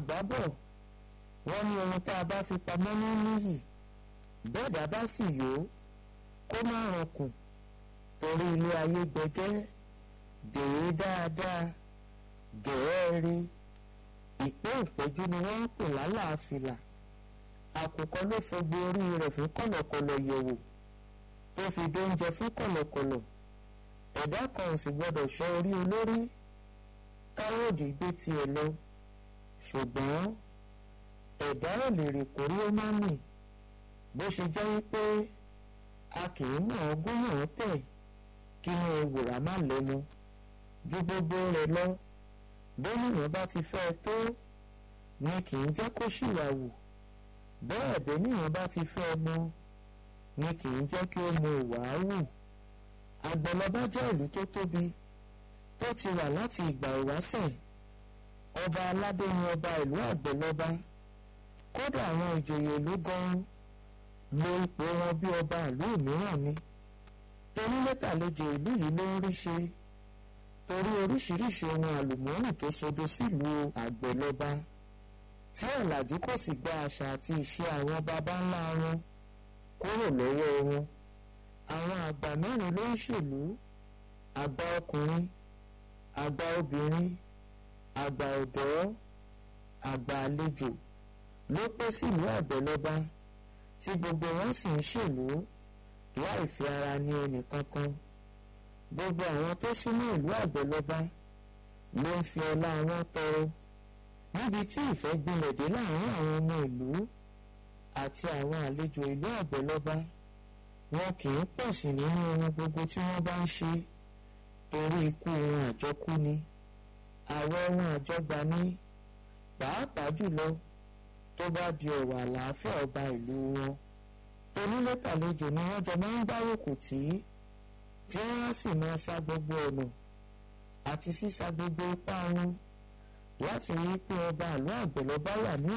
àgbà bọ̀ wọ́n ní ohun tá a bá fi pamọ́ ní níyì bẹ́ẹ̀dá bá sì yó kó má rankùn torí ilé ayé gbẹgẹ́ dèé dáadáa gẹ̀ẹ́rí ìpé ìpẹ́jú ni wọ́n ń pè lálàáfíà àkùkọ ló fogbo orí rẹ̀ fún kọ̀lọ̀kọ̀lọ̀ yẹ̀wò tó fi dóúnjẹ fún kọ̀lọ̀kọ̀lọ̀ ẹ̀dá kan ò sì gbọ́dọ̀ ṣọ́ orí olórí káyọ̀dé gbé tiẹ̀ lọ ṣùgbọ́n ẹ̀dá ò lè rè kórí ó má mì bó ṣe jẹ́ wípé a kì í mọ̀ ọ́ gún mọ̀ ọ́ tẹ̀ kí ni ewùrà má lẹ́nu ju gbogbo rẹ̀ lọ bẹ́nìyàn bá ti fẹ́ tó ni kì í jẹ́ kó ṣìwàwù bẹ́ẹ̀ bẹ́nìyàn bá ti fẹ́ mọ ni kì í jẹ́ kí ó mọ ìwàáwù àgbẹ̀lọba jẹ́ ìlú tó tóbi tó ti wà láti ìgbà ìwáṣẹ̀ ọba aládé ni ọba ìlú àgbẹ̀lọba kódà àwọn ìjòyè ìlú gan-an lo ipò wọn bí ọba ìlú mìíràn ni torí lẹ́tàlejò ìlú yìí ló ń rí ṣe torí oríṣiríṣi ohun àlùmọ́ọ́nì tó sodo sílùú àgbẹ̀lọba tí ọ̀làjú kò sì gba àṣà àti ìṣe àwọn baba ńlá wọn kúrò lọ́wọ́ wọn àwọn àgbà mẹ́rin ló ń ṣèlú àgbà ọkùnrin àgbà obìnrin àgbà ọ̀dọ́ àgbà àlejò ló pé sílùú àgbẹ̀lọba tí gbogbo wọn sì ń ṣèlú láì fi ara ní ẹnì kankan gbogbo àwọn tó súnmọ́ ìlú àgbẹ̀lọba ló ń fi ọlá wọn tọrọ níbi tí ìfẹ́ gbilẹ̀ dé láàrin àwọn ọmọ ìlú àti àwọn àlejò ìlú àgbẹ̀lọba wọn kì í pọ̀ sí nínú ohun gbogbo tí wọ́n bá ń ṣe torí ikú ohun àjọkú ni àwọ̀ ohun àjọgbà ní pàápàá jùlọ tó bá di ọ̀rọ̀ àlàáfíà ọba ìlú wọn onílẹ̀tàlejò ni wọ́n jọ máa ń gbárùkù tí tí wọ́n á sì máa sa gbogbo ọ̀nà àti sísa gbogbo ipá wọn láti rí pé ọba ìlú àgbẹ̀lọba wà ní